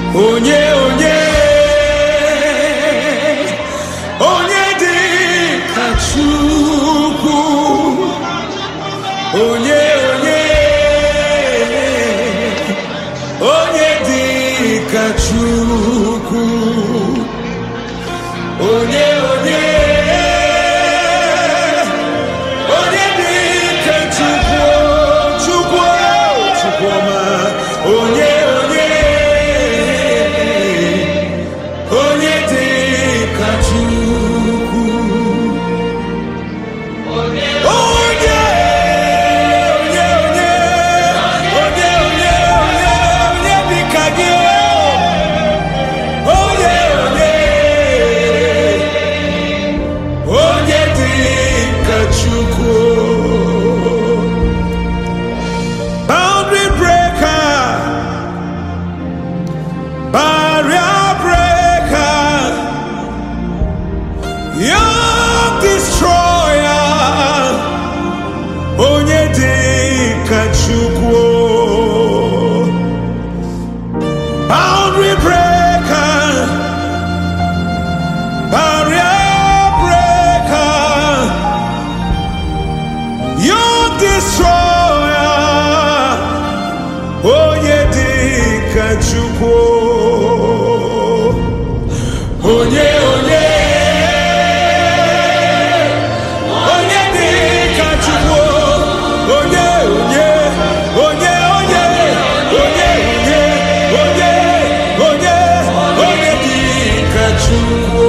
onye onye onye dị ka Chukwu onye onye onye dị ka Chukwu onye onye onye dị ka Chukwu Chukwu Chukwuma onye onye onye dị ka Chukwu onye onye onye onye onye onye onye dị ka gị onye onye onye dị ka Chukwu boundary breaker barrier breaker young destroyer onye dị ka Chukwu boundary breaker barrier breaker young destroyer onye dị ka Chukwu onye onye onye dị ka Chukwu onye onye onye onye onye onye onye onye onye dị ka Chukwu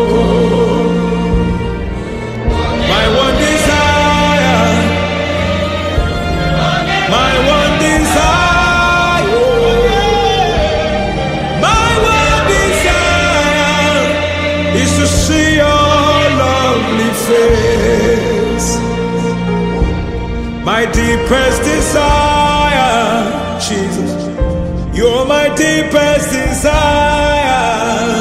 my one desire my one desire my one desire is to see your lovely face my deepest desire Jesus you're my deepest desire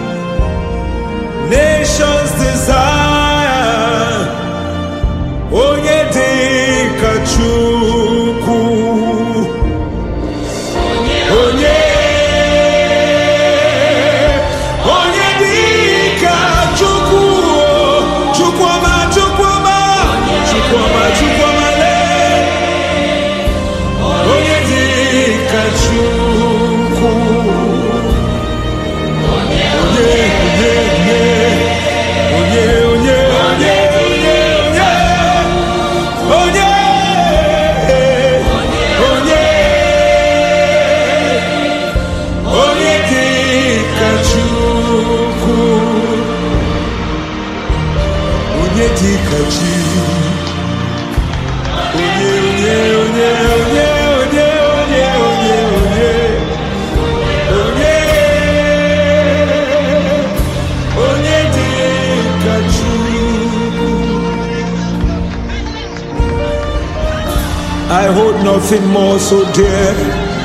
nations desire onye dị ka Chukwu onye onye dị ka Chukwu Chukwuma Chukwuma Chukwuma Chukwuma lee onye dị ka Chukwu onye onye onye onye onye onye onye onye onye onye dị ka Chukwu onye dị ka chi onye onye onye onye onye onye onye onye onye onye dị ka Chukwu I hold nothing more so dear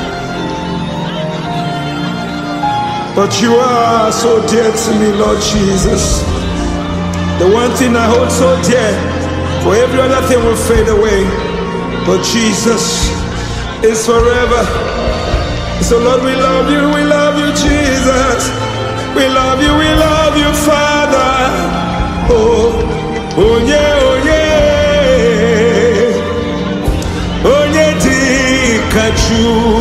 But you are so dear to me, Lord Jesus. The one thing I hold so dear, for every other thing will fade away. But Jesus is forever. So, Lord, we love you, we love you, Jesus. We love you, we love you, Father. Oh, oh yeah, oh yeah. Onye dị ka Chukwu.